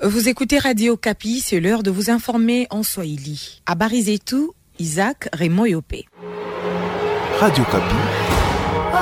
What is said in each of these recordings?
Vous écoutez Radio Kapi, c'est l'heure de vous informer en Swahili. À Barizetu, Isaac Raymond Yopé. Radio Kapi.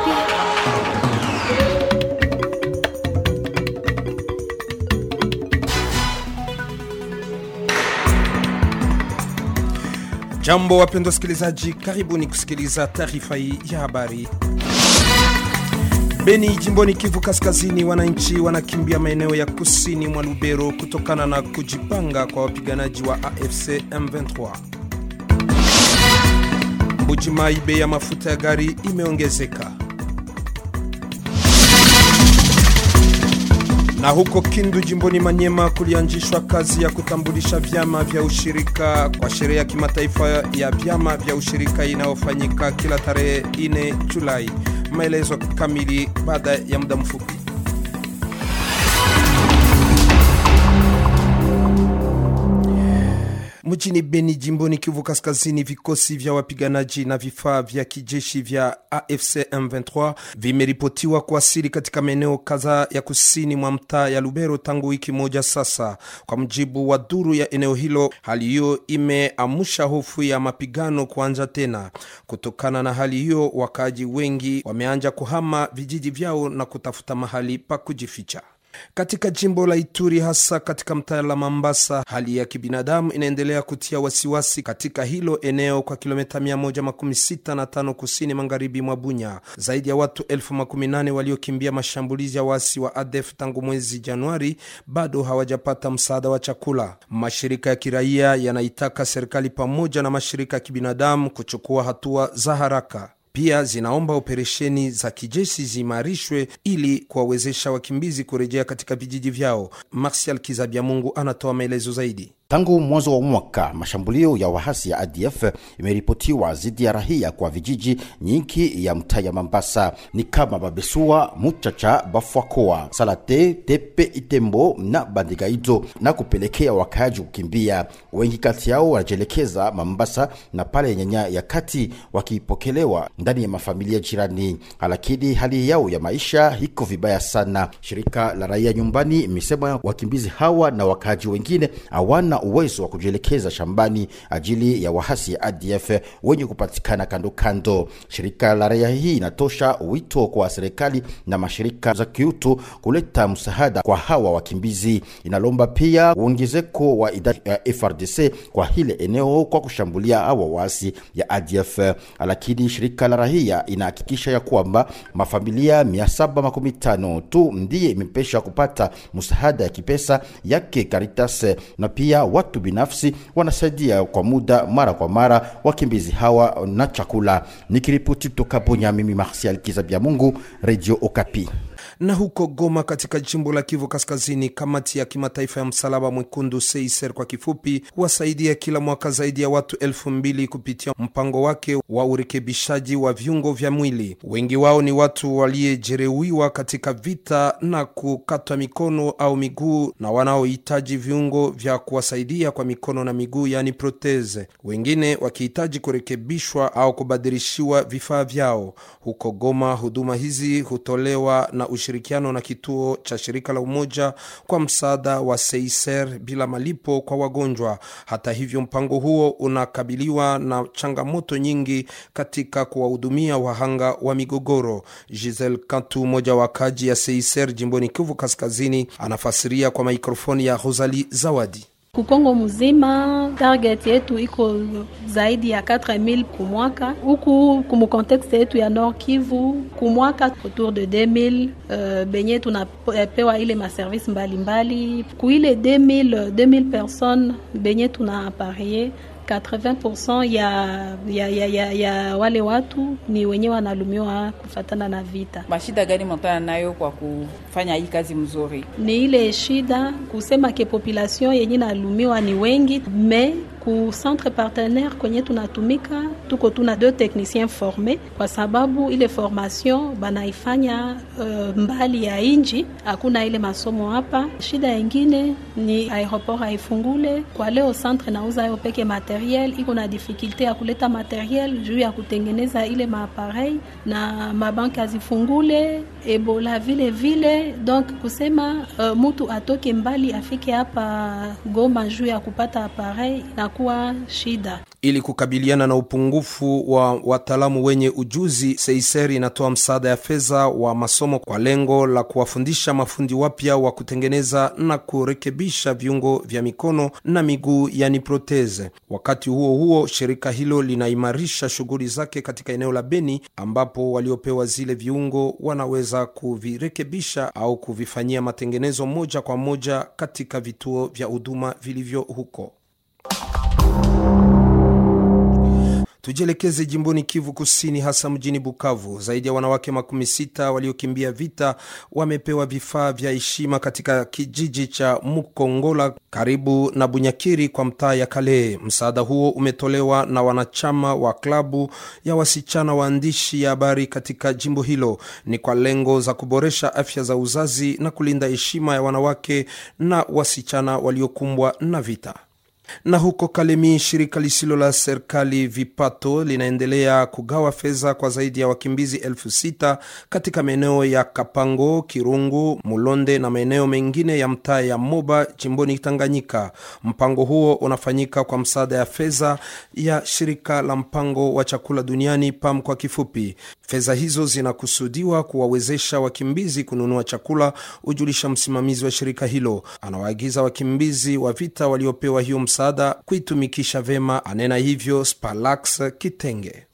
Jambo wapendwa wasikilizaji, karibuni kusikiliza taarifa hii ya habari. Beni, jimboni Kivu Kaskazini, wananchi wanakimbia maeneo ya kusini mwa Lubero kutokana na kujipanga kwa wapiganaji wa AFC M23. Mbujimai, bei ya mafuta ya gari imeongezeka. Na huko Kindu jimboni Manyema kulianzishwa kazi ya kutambulisha vyama vya ushirika kwa sherehe ya kimataifa ya vyama vya ushirika inayofanyika kila tarehe 4 Julai. Maelezo kamili baada ya muda mfupi. Mjini Beni jimboni Kivu Kaskazini, vikosi vya wapiganaji na vifaa vya kijeshi vya AFC M23 vimeripotiwa kuwasili katika maeneo kadhaa ya kusini mwa mtaa ya Lubero tangu wiki moja sasa. Kwa mujibu wa duru ya eneo hilo, hali hiyo imeamsha hofu ya mapigano kuanza tena. Kutokana na hali hiyo, wakaaji wengi wameanza kuhama vijiji vyao na kutafuta mahali pa kujificha. Katika jimbo la Ituri hasa katika mtaa la Mambasa, hali ya kibinadamu inaendelea kutia wasiwasi katika hilo eneo kwa kilomita 165 kusini magharibi mwa Bunya. Zaidi ya watu elfu makumi nane waliokimbia mashambulizi ya waasi wa ADF tangu mwezi Januari bado hawajapata msaada wa chakula. Mashirika ya kiraia yanaitaka serikali pamoja na mashirika ya kibinadamu kuchukua hatua za haraka. Pia zinaomba operesheni za kijeshi ziimarishwe ili kuwawezesha wakimbizi kurejea katika vijiji vyao. Marsial Kizabiamungu anatoa maelezo zaidi. Tangu mwanzo wa mwaka mashambulio ya wahasi ya ADF imeripotiwa dhidi ya rahia kwa vijiji nyingi ya mtaa ya Mambasa ni kama Babesua, Muchacha, Bafwakoa, Salate, Tepe, Itembo na Bandigaizo na kupelekea wakaaji kukimbia. Wengi kati yao wanajielekeza Mambasa na pale Nyanya ya kati wakipokelewa ndani ya mafamilia jirani, lakini hali yao ya maisha iko vibaya sana. Shirika la raia nyumbani imesema wakimbizi hawa na wakaaji wengine hawana uwezo wa kujielekeza shambani ajili ya wahasi ya ADF wenye kupatikana kando kando. Shirika la raia hii inatosha wito kwa serikali na mashirika za kiutu kuleta msaada kwa hawa wakimbizi. Inalomba pia uongezeko wa idadi ya FRDC kwa hile eneo kwa kushambulia hawa waasi ya ADF, lakini shirika la raia inahakikisha ya kwamba mafamilia 715 tu ndiye imepesha kupata msaada ya kipesa yake Caritas na pia watu binafsi wanasaidia kwa muda mara kwa mara wakimbizi hawa na chakula. Nikiripoti kutoka Bunya, mimi Marsial Kizabia Mungu, Radio Okapi. Na huko Goma katika jimbo la Kivu Kaskazini, kamati ya kimataifa ya msalaba mwekundu CICR kwa kifupi, huwasaidia kila mwaka zaidi ya watu elfu mbili kupitia mpango wake wa urekebishaji wa viungo vya mwili. Wengi wao ni watu waliojeruhiwa katika vita na kukatwa mikono au miguu na wanaohitaji viungo vya kuwasaidia kwa mikono na miguu, yaani proteze, wengine wakihitaji kurekebishwa au kubadilishiwa vifaa vyao. Huko Goma, huduma hizi hutolewa na ushirikiano na kituo cha shirika la Umoja kwa msaada wa Seiser bila malipo kwa wagonjwa. Hata hivyo, mpango huo unakabiliwa na changamoto nyingi katika kuwahudumia wahanga wa migogoro. Giselle Kantu, mmoja wa kaji ya Seiser jimboni Kivu Kaskazini, anafasiria kwa mikrofoni ya Rosalie Zawadi. Kukongo mzima target yetu iko zaidi ya 4000 kumwaka, huku kumu kontekste yetu ya Nord Kivu kumwaka autour de 2000 uh, benye tunapewa ile maservice mbalimbali kuile 2000 2000 personnes benye tuna aparie 80% ya, ya, ya, ya, ya wale watu ni wenye wanalumiwa kufatana na vita. Mashida gani mnakutana nayo kwa kufanya hii kazi mzuri? Ni ile shida kusema ke population yenye nalumiwa ni wengi, me ku centre partenaire kwenye tunatumika tuko tuna deux techniciens forme, kwa sababu ile formation banaifanya uh, mbali ya inji, hakuna ile masomo hapa. Shida yengine ni aeroport haifungule kwa leo, centre nauza yo peke materiel, iko na difficulte ya kuleta materiel juu ya kutengeneza ile maaparei na mabanki azifungule ebola vile vile, donc kusema uh, mutu atoke mbali afike hapa Goma juu ya kupata aparei inakuwa shida. Ili kukabiliana na upungufu wa wataalamu wenye ujuzi, Seiser inatoa msaada ya fedha wa masomo kwa lengo la kuwafundisha mafundi wapya wa kutengeneza na kurekebisha viungo vya mikono na miguu, yani proteze. Wakati huo huo, shirika hilo linaimarisha shughuli zake katika eneo la Beni, ambapo waliopewa zile viungo wanaweza kuvirekebisha au kuvifanyia matengenezo moja kwa moja katika vituo vya huduma vilivyo huko. Tujielekeze jimboni Kivu Kusini, hasa mjini Bukavu. Zaidi ya wanawake makumi sita waliokimbia vita wamepewa vifaa vya heshima katika kijiji cha Mukongola karibu na Bunyakiri kwa mtaa ya Kale. Msaada huo umetolewa na wanachama wa klabu ya wasichana waandishi ya habari katika jimbo hilo. Ni kwa lengo za kuboresha afya za uzazi na kulinda heshima ya wanawake na wasichana waliokumbwa na vita na huko Kalemi, shirika lisilo la serikali Vipato linaendelea kugawa fedha kwa zaidi ya wakimbizi elfu sita katika maeneo ya Kapango, Kirungu, Mulonde na maeneo mengine ya mtaa ya Moba jimboni Tanganyika. Mpango huo unafanyika kwa msaada ya fedha ya shirika la mpango wa chakula duniani PAM kwa kifupi. Fedha hizo zinakusudiwa kuwawezesha wakimbizi kununua chakula, hujulisha msimamizi wa shirika hilo. Anawaagiza wakimbizi wa vita waliopewa hiyo msaada kuitumikisha vema, anena hivyo Spalax Kitenge.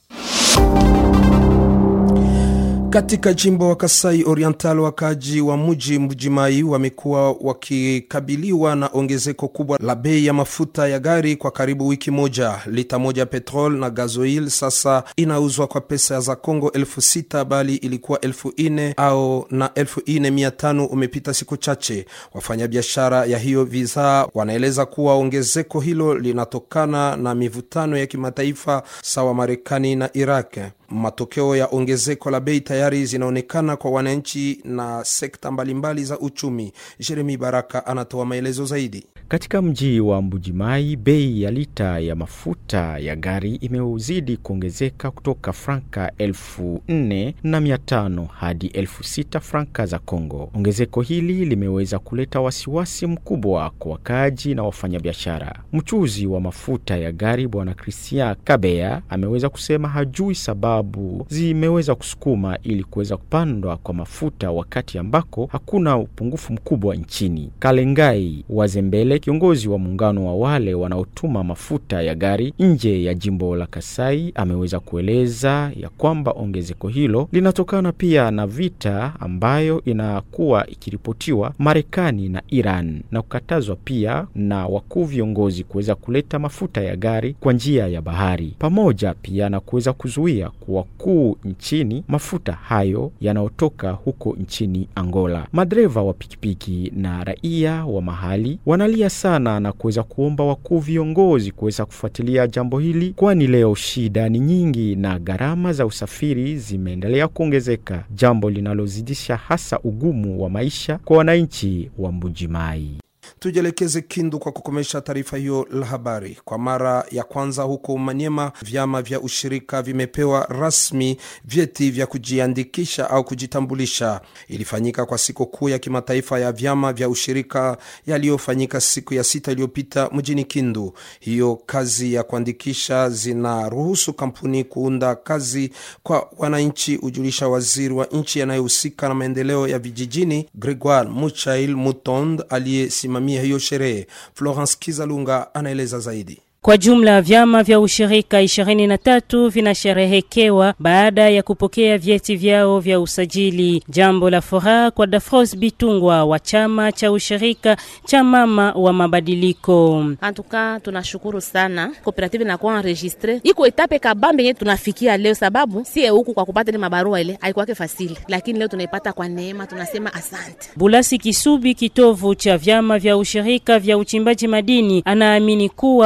Katika jimbo wa Kasai Oriental, wakaji wa mji Mbujimai wamekuwa wakikabiliwa na ongezeko kubwa la bei ya mafuta ya gari kwa karibu wiki moja. Lita moja petrol na gazoil sasa inauzwa kwa pesa za Kongo elfu sita bali ilikuwa elfu ine au na elfu ine mia tano umepita siku chache. Wafanyabiashara ya hiyo bidhaa wanaeleza kuwa ongezeko hilo linatokana na mivutano ya kimataifa sawa Marekani na Iraq. Matokeo ya ongezeko la bei tayari zinaonekana kwa wananchi na sekta mbalimbali za uchumi. Jeremi Baraka anatoa maelezo zaidi. Katika mji wa Mbujimai, bei ya lita ya mafuta ya gari imeuzidi kuongezeka kutoka franka elfu nne na mia tano hadi elfu sita franka za Kongo. Ongezeko hili limeweza kuleta wasiwasi mkubwa kwa wakaaji na wafanyabiashara. Mchuzi wa mafuta ya gari Bwana Christian Kabea ameweza kusema hajui sababu zimeweza kusukuma ili kuweza kupandwa kwa mafuta wakati ambako hakuna upungufu mkubwa nchini. Kalengai Wazembele kiongozi wa muungano wa wale wanaotuma mafuta ya gari nje ya jimbo la Kasai ameweza kueleza ya kwamba ongezeko hilo linatokana pia na vita ambayo inakuwa ikiripotiwa Marekani na Iran na kukatazwa pia na wakuu viongozi kuweza kuleta mafuta ya gari kwa njia ya bahari, pamoja pia na kuweza kuzuia kwa wakuu nchini mafuta hayo yanayotoka huko nchini Angola. Madereva wa pikipiki na raia wa mahali wanalia sana na kuweza kuomba wakuu viongozi kuweza kufuatilia jambo hili, kwani leo shida ni nyingi na gharama za usafiri zimeendelea kuongezeka, jambo linalozidisha hasa ugumu wa maisha kwa wananchi wa Mbujimai. Tujielekeze Kindu kwa kukomesha taarifa hiyo la habari. Kwa mara ya kwanza huko Manyema, vyama vya ushirika vimepewa rasmi vyeti vya kujiandikisha au kujitambulisha. Ilifanyika kwa siku kuu ya kimataifa ya vyama vya ushirika yaliyofanyika siku ya sita iliyopita mjini Kindu. Hiyo kazi ya kuandikisha zinaruhusu kampuni kuunda kazi kwa wananchi, hujulisha waziri wa nchi anayehusika na maendeleo ya vijijini Gregoire Muchail Mutond aliyesimamia hiyo sherehe. Florence Kizalunga anaeleza zaidi. Kwa jumla vyama vya ushirika ishirini na tatu vinasherehekewa baada ya kupokea vyeti vyao vya usajili. Jambo la furaha kwa Dafros Bitungwa wa chama cha ushirika cha mama wa mabadiliko. Antuka tunashukuru sana kooperative inakuwa enregistre, iko etape kabambe yenye tunafikia leo, sababu sie huku kwa kupata ile mabarua ile haikuwake fasili, lakini leo tunaipata kwa neema, tunasema asante. Bulasi Kisubi, kitovu cha vyama vya ushirika vya uchimbaji madini, anaamini kuwa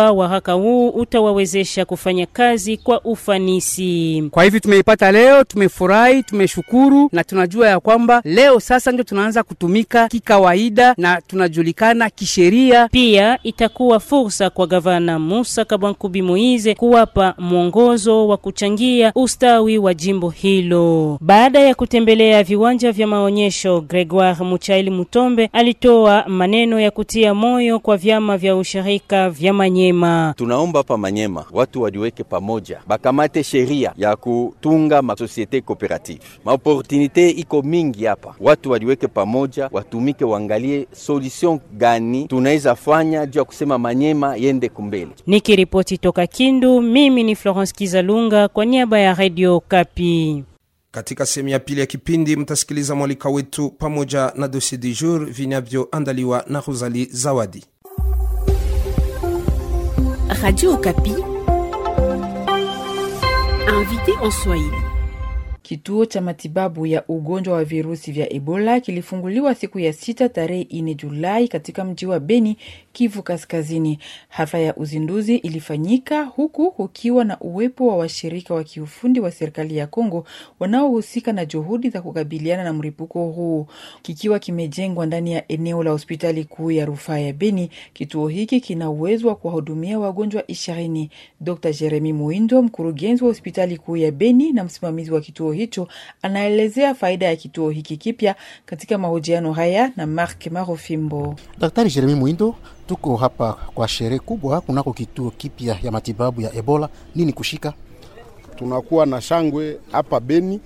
mpaka huu utawawezesha kufanya kazi kwa ufanisi. Kwa hivi tumeipata leo, tumefurahi, tumeshukuru na tunajua ya kwamba leo sasa ndio tunaanza kutumika kikawaida na tunajulikana kisheria. Pia itakuwa fursa kwa gavana Musa Kabwankubi Moize kuwapa mwongozo wa kuchangia ustawi wa jimbo hilo. Baada ya kutembelea viwanja vya maonyesho, Gregoire Muchaili Mutombe alitoa maneno ya kutia moyo kwa vyama vya ushirika vya Manyema. Tunaomba hapa Manyema watu wajiweke pamoja, bakamate sheria ya kutunga masosiete cooperative. Maoportunite iko mingi hapa, watu wajiweke pamoja, watumike, waangalie solution gani tunaweza fanya juu ya kusema Manyema yende kumbele. Nikiripoti toka Kindu, mimi ni Florence Kizalunga kwa niaba ya Radio Kapi. Katika sehemu ya pili ya kipindi mtasikiliza mwalika wetu pamoja na dossier du jour vinavyoandaliwa na Rosali Zawadi. Radio Okapi, invité en Swahili. Kituo cha matibabu ya ugonjwa wa virusi vya Ebola kilifunguliwa siku ya sita tarehe ine Julai katika mji wa Beni, Kivu Kaskazini. Hafla ya uzinduzi ilifanyika huku kukiwa na uwepo wa washirika wa kiufundi wa serikali ya Kongo wanaohusika na juhudi za kukabiliana na mlipuko huu. Kikiwa kimejengwa ndani ya eneo la hospitali kuu ya rufaa ya Beni, kituo hiki kina uwezo wa kuwahudumia wagonjwa ishirini. Dr Jeremi Muindo, mkurugenzi wa hospitali kuu ya Beni na msimamizi wa kituo hicho anaelezea faida ya kituo hiki kipya katika mahojiano haya na Mark Marofimbo. Daktari Jeremi Mwindo, tuko hapa kwa sherehe kubwa kunako kituo kipya ya matibabu ya Ebola. Nini kushika? Tunakuwa na shangwe hapa Beni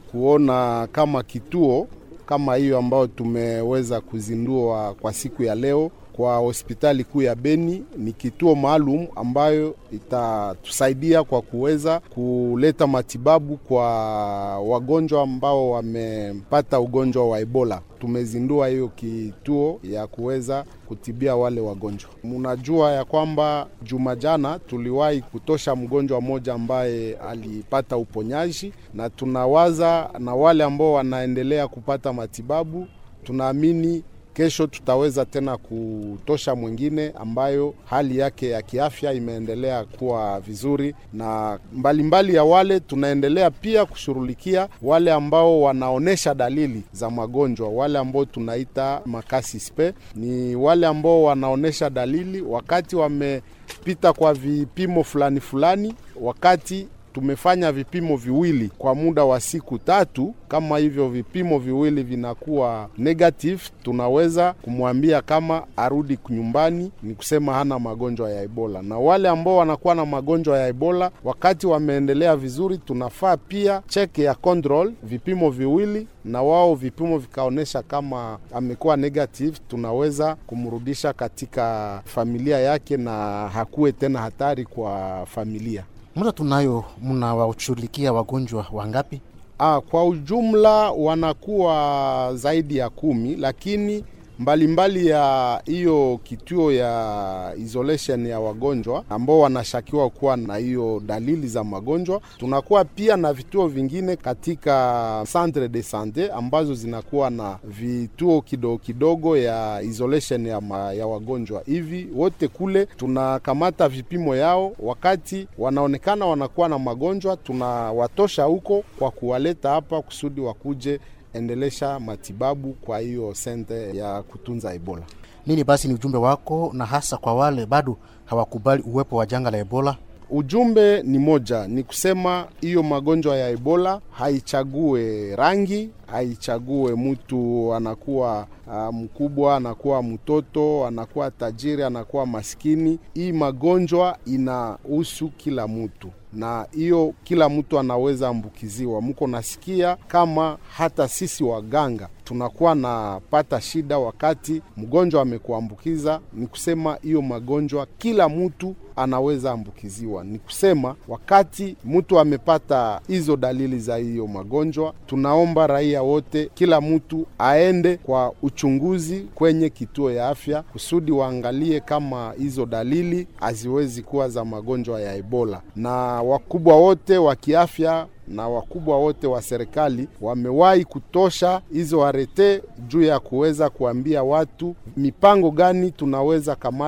kuona kama kituo kama hiyo ambayo tumeweza kuzindua kwa siku ya leo kwa hospitali kuu ya Beni ni kituo maalum ambayo itatusaidia kwa kuweza kuleta matibabu kwa wagonjwa ambao wamepata ugonjwa wa Ebola. Tumezindua hiyo kituo ya kuweza kutibia wale wagonjwa. Mnajua ya kwamba juma jana tuliwahi kutosha mgonjwa mmoja ambaye alipata uponyaji, na tunawaza na wale ambao wanaendelea kupata matibabu, tunaamini kesho tutaweza tena kutosha mwingine ambayo hali yake ya kiafya imeendelea kuwa vizuri, na mbalimbali mbali ya wale tunaendelea pia kushughulikia wale ambao wanaonesha dalili za magonjwa, wale ambao tunaita makasi spe, ni wale ambao wanaonesha dalili wakati wamepita kwa vipimo fulani fulani, wakati tumefanya vipimo viwili kwa muda wa siku tatu. Kama hivyo vipimo viwili vinakuwa negative, tunaweza kumwambia kama arudi nyumbani, ni kusema hana magonjwa ya Ebola. Na wale ambao wanakuwa na magonjwa ya Ebola wakati wameendelea vizuri, tunafaa pia check ya control, vipimo viwili na wao vipimo vikaonyesha kama amekuwa negative, tunaweza kumrudisha katika familia yake na hakuwe tena hatari kwa familia. Muda tunayo, mnawashughulikia wagonjwa wangapi? Ah, kwa ujumla wanakuwa zaidi ya kumi, lakini mbalimbali mbali ya hiyo kituo ya isolation ya wagonjwa ambao wanashakiwa kuwa na hiyo dalili za magonjwa, tunakuwa pia na vituo vingine katika centre de sante ambazo zinakuwa na vituo kidogo kidogo ya isolation ya, ma, ya wagonjwa. Hivi wote kule tunakamata vipimo yao, wakati wanaonekana wanakuwa na magonjwa, tunawatosha huko kwa kuwaleta hapa kusudi wakuje endelesha matibabu kwa hiyo sente ya kutunza Ebola. Nini basi ni ujumbe wako, na hasa kwa wale bado hawakubali uwepo wa janga la Ebola? Ujumbe ni moja, ni kusema hiyo magonjwa ya Ebola haichague rangi, haichague mtu anakuwa uh, mkubwa, anakuwa mtoto, anakuwa tajiri, anakuwa maskini. Hii magonjwa inahusu kila mtu na hiyo kila mtu anaweza ambukiziwa. Mko nasikia kama hata sisi waganga tunakuwa napata shida wakati mgonjwa amekuambukiza. Ni kusema hiyo magonjwa kila mtu anaweza ambukiziwa. Ni kusema wakati mtu amepata hizo dalili za hiyo magonjwa, tunaomba raia wote, kila mtu aende kwa uchunguzi kwenye kituo ya afya kusudi waangalie kama hizo dalili haziwezi kuwa za magonjwa ya Ebola. Na wakubwa wote wa kiafya na wakubwa wote wa serikali wamewahi kutosha hizo arete juu ya kuweza kuambia watu mipango gani tunaweza kamata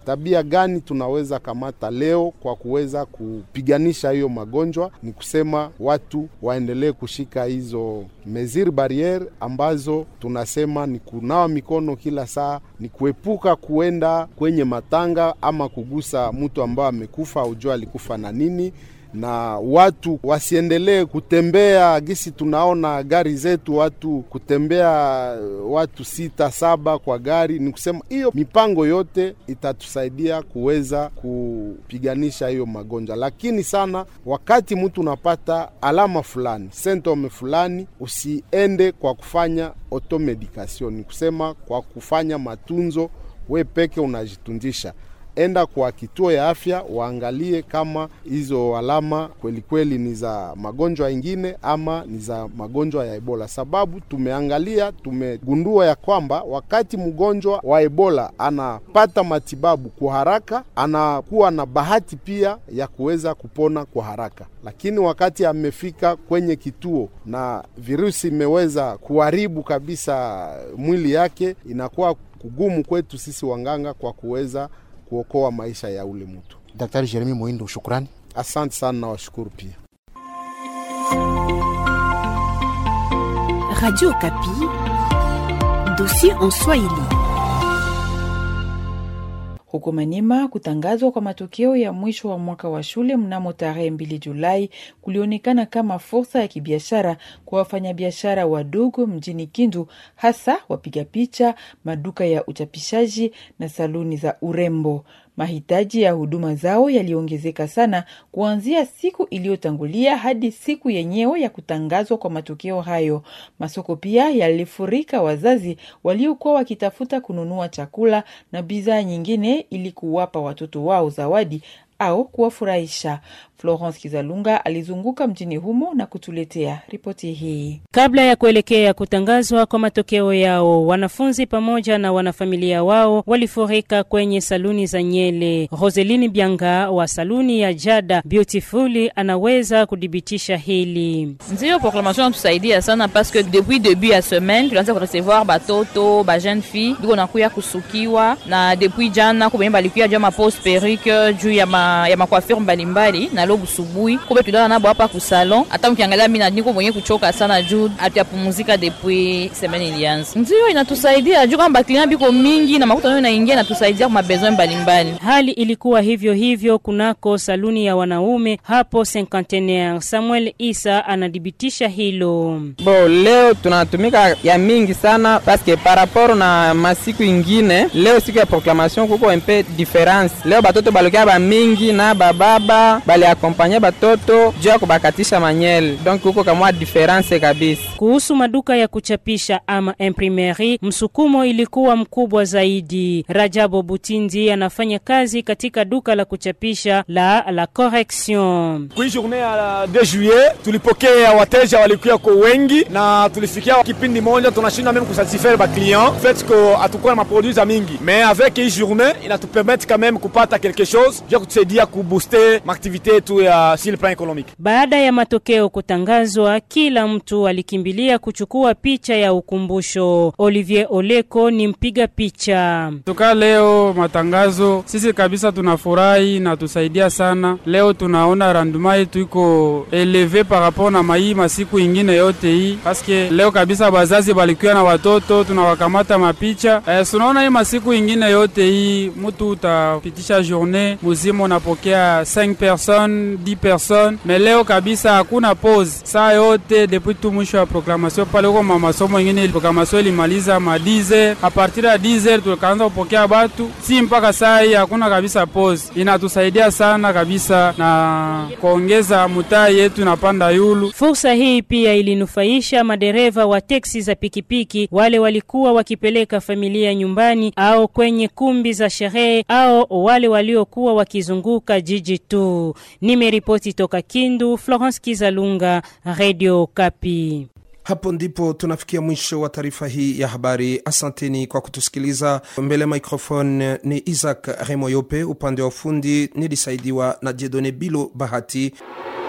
tabia gani tunaweza kamata leo kwa kuweza kupiganisha hiyo magonjwa? Ni kusema watu waendelee kushika hizo mesure barriere ambazo tunasema ni kunawa mikono kila saa, ni kuepuka kuenda kwenye matanga ama kugusa mtu ambaye amekufa, ujua alikufa na nini na watu wasiendelee kutembea gisi tunaona gari zetu, watu kutembea watu sita saba kwa gari. Ni kusema hiyo mipango yote itatusaidia kuweza kupiganisha hiyo magonjwa, lakini sana wakati mtu unapata alama fulani, symptom fulani, usiende kwa kufanya automedication, ni kusema kwa kufanya matunzo, we peke unajitunzisha enda kwa kituo ya afya waangalie kama hizo alama kweli kweli ni za magonjwa ingine ama ni za magonjwa ya Ebola, sababu tumeangalia, tumegundua ya kwamba wakati mgonjwa wa Ebola anapata matibabu kwa haraka, anakuwa na bahati pia ya kuweza kupona kwa haraka, lakini wakati amefika kwenye kituo na virusi imeweza kuharibu kabisa mwili yake, inakuwa kugumu kwetu sisi wanganga kwa kuweza kuokoa maisha ya ule mtu. Daktari Jeremi Moindo, shukrani. Asante sana na washukuru pia. Radio Kapi, dossier en Swahili. Huko Manima, kutangazwa kwa matokeo ya mwisho wa mwaka wa shule mnamo tarehe mbili Julai kulionekana kama fursa ya kibiashara kwa wafanyabiashara wadogo mjini Kindu, hasa wapiga picha, maduka ya uchapishaji na saluni za urembo. Mahitaji ya huduma zao yaliongezeka sana kuanzia siku iliyotangulia hadi siku yenyewe ya kutangazwa kwa matokeo hayo. Masoko pia yalifurika wazazi waliokuwa wakitafuta kununua chakula na bidhaa nyingine ili kuwapa watoto wao zawadi au kuwafurahisha. Florence Kizalunga alizunguka mjini humo na kutuletea ripoti hii. Kabla ya kuelekea kutangazwa kwa matokeo yao, wanafunzi pamoja na wanafamilia wao walifurika kwenye saluni za Nyele. Roseline Bianga wa saluni ya Jada Beautiful anaweza kudhibitisha hili. Ndio proclamation natusaidia sana parce que depuis début ya semaine tulianza kurecevoir batoto ba jeune fille biko nakuya kusukiwa na depuis jana kubenye balikuya juu ya mapose perruque juu ya ma, ya macoiffure mbalimbali na leo busubuhi kube tulala nabo hapa ku salon. Hata mkiangalia mimi niko mwenye kuchoka sana juu hatuyapumzika depuis semaine ilianza. Ndio inatusaidia juu kama client biko mingi na makuta nayo inaingia inatusaidia kwa mabesoin mbalimbali. Hali ilikuwa hivyo hivyo kunako saluni ya wanaume hapo Cinquantenaire. Samuel Isa anadhibitisha hilo. Bo, leo tunatumika ya mingi sana paske par rapport na masiku ingine, leo siku ya proclamation kuko un peu difference. Leo batoto balokia ba mingi na bababa bali akompanye batoto juu ya kubakatisha manyele, donc kuko kamwa difference kabisa. Kuhusu maduka ya kuchapisha ama imprimerie, msukumo ilikuwa mkubwa zaidi. Rajabo Butindi anafanya kazi katika duka la kuchapisha la La Correction. Kui journée ya 2 juillet tulipokea wateja walikuwa kwa wengi, na tulifikia kipindi moja tunashinda meme kusatisfaire ba client fait que hatukuwa na maproduits za mingi, mais avec hii journée inatupermettre quand même kupata quelque chose juu ya kutusaidia kubooster maaktivite yetu ya sur le plan économique. Baada ya matokeo kutangazwa, kila mtu alikimbilia kuchukua picha ya ukumbusho. Olivier Oleko ni mpiga picha. Tuka leo matangazo, sisi kabisa tunafurahi na tusaidia sana. Leo tunaona randuma yetu iko eleve par rapport na mai masiku ingine yote hii, paske leo kabisa bazazi balikuwa na watoto tunawakamata mapicha. Eh, tunaona hii masiku ingine yote hii mutu utapitisha journée muzima unapokea 5 personnes 10 personnes, me leo kabisa hakuna pause saa yote depuis tu mwisho wa proclamation pale huko mamasomo ingine proclamation ilimaliza ma 10h a partir ya 10h tukaanza kupokea batu si mpaka saa hii hakuna kabisa pause. Inatusaidia sana kabisa na kuongeza mutaa yetu napanda yulu. Fursa hii pia ilinufaisha madereva wa teksi za pikipiki, wale walikuwa wakipeleka familia nyumbani au kwenye kumbi za sherehe au wale waliokuwa wakizunguka jiji tu. Nimeripoti toka Kindu, Florence Kizalunga, Radio Kapi. Hapo ndipo tunafikia mwisho wa taarifa hii ya habari. Asanteni kwa kutusikiliza. Mbele microphone ni Isaac Remoyope, upande wa ufundi nilisaidiwa na Jedone Bilo Bahati.